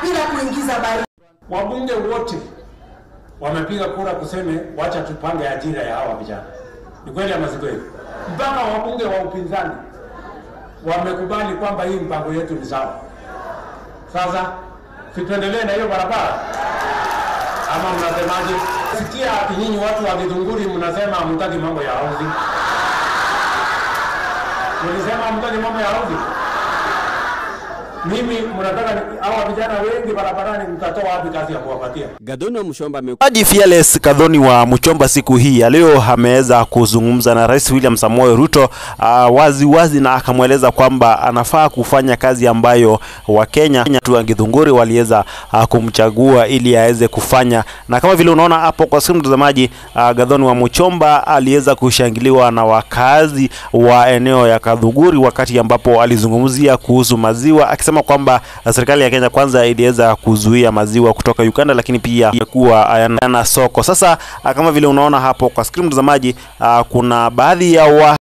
bila kuingiza baridi. Wabunge wote wamepiga kura kuseme wacha tupange ajira ya hawa vijana. Ni kweli ama si kweli? Mpaka wabunge wa upinzani wamekubali kwamba hii mpango yetu ni sawa. Sasa si tuendelee na hiyo barabara ama mnasemaje? Sikia ati nyinyi watu wa Githunguri mnasema hamtaki mambo ya housing. Mlisema hamtaki mambo ya housing. Mimi mnataka ni- hawa vijana wengi barabarani, mtatoa wapi kazi ya kuwapatia? Gathoni wa Muchomba ame Mchezaji Fearless Kadhoni wa Mchomba siku hii ya leo ameweza kuzungumza na Rais William Samoei Ruto uh, wazi wazi na akamweleza kwamba anafaa kufanya kazi ambayo Wakenya tu wa Githunguri waliweza uh, kumchagua ili aweze kufanya, na kama vile unaona hapo kwa simu mtazamaji, uh, Gathoni wa Mchomba aliweza kushangiliwa na wakazi wa eneo ya Kadhuguri wakati ambapo alizungumzia kuhusu maziwa akisema kwamba uh, serikali ya Kenya kwanza iliweza kuzuia maziwa kutoka Uganda, lakini pia kuwa hayana soko. Sasa uh, kama vile unaona hapo kwa skrini mtazamaji, uh, kuna baadhi ya wa